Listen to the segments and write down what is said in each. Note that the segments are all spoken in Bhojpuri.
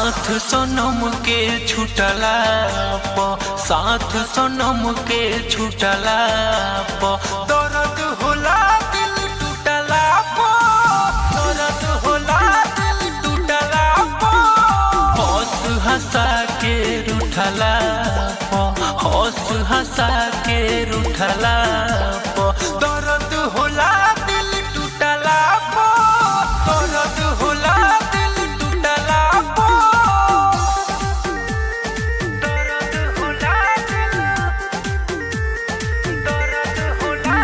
साथ सोनम के छुटला प साथ सोनम के छुटला प दर्द होला दिल टूटला प दर्द होला दिल टूटला प हंस हंसा के रूठला प हंस हंसा के रूठला प दर्द होला दिल टूटला प दर्द होला दिल टूटला प दर्द होला दिल दर्द होला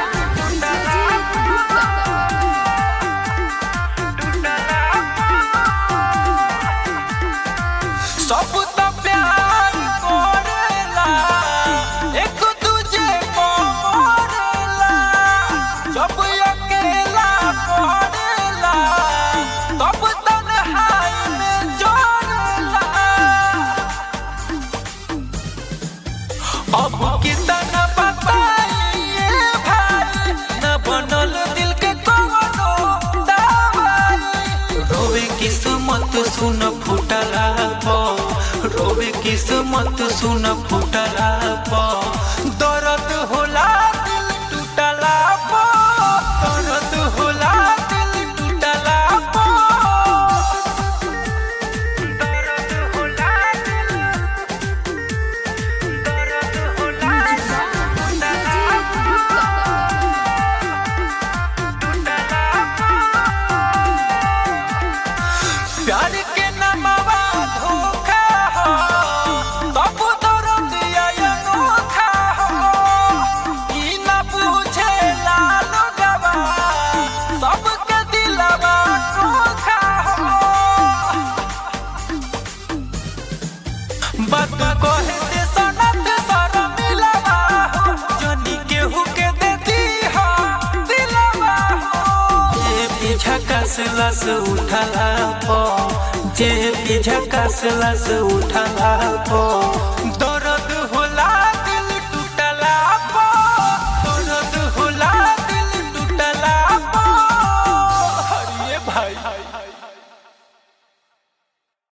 सब तो प्यार करेला एक दूजे को मरेला जब अकेला पड़ेला तब तन्हाई में जोड़ेला अब कितना बताइए भाई न बनल दिल के कोनो दवाई रोवे किस्मत सुन फुटला पो रोवे किस्मत सुन फुटला पो दर्द होला दिल टूटला पो दर्द होला दिल टूटला पो दर्द होला दिल दर्द होला प्यार के नमवा धोखा हो तब दर्द आया अनोखा हो ई न पूछे लाल गवा सबके दिलवा धोखा हो बात कहे से सनत सर मिलवा हो जनी केहू के देती हो दिलवा हो जे पीछा कसलस उठला पो जे पीछा कसलस उठला पो